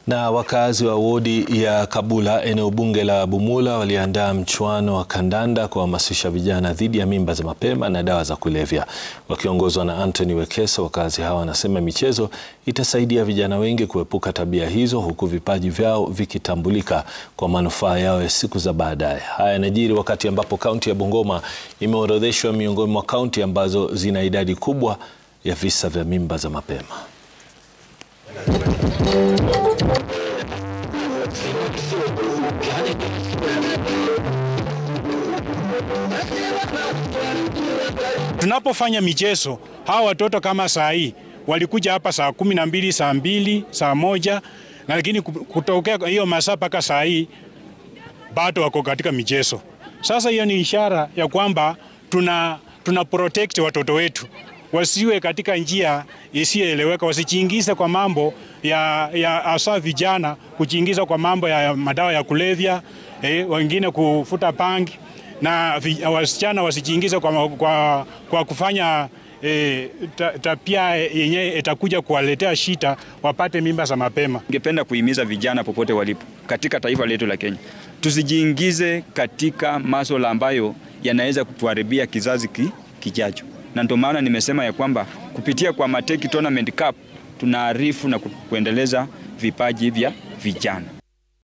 Na wakazi wa wodi ya Kabula eneo bunge la Bumula waliandaa mchuano wa kandanda kuhamasisha vijana dhidi ya mimba za mapema na dawa za kulevya. Wakiongozwa na Anthony Wekesa, wakazi hawa wanasema michezo itasaidia vijana wengi kuepuka tabia hizo huku vipaji vyao vikitambulika kwa manufaa yao ya siku za baadaye. Haya yanajiri wakati ambapo kaunti ya Bungoma imeorodheshwa miongoni mwa kaunti ambazo zina idadi kubwa ya visa vya mimba za mapema. Tunapofanya michezo, hawa watoto kama saa hii walikuja hapa saa kumi na mbili, saa mbili, saa moja, na lakini kutokea hiyo masaa mpaka saa hii bado wako katika michezo. Sasa hiyo ni ishara ya kwamba tuna, tuna protect watoto wetu wasiwe katika njia isiyoeleweka, wasijiingize kwa mambo ya, ya hasa vijana kujiingiza kwa mambo ya madawa ya kulevya eh, wengine kufuta pangi na wasichana wasijiingize kwa, kwa, kwa kufanya E, tabia yenye itakuja kuwaletea shida wapate mimba za mapema. Ningependa kuhimiza vijana popote walipo katika taifa letu la Kenya, tusijiingize katika masuala ambayo yanaweza kutuharibia kizazi ki, kijacho, na ndio maana nimesema ya kwamba kupitia kwa Mateki Tournament Cup tunaarifu na kuendeleza vipaji vya vijana.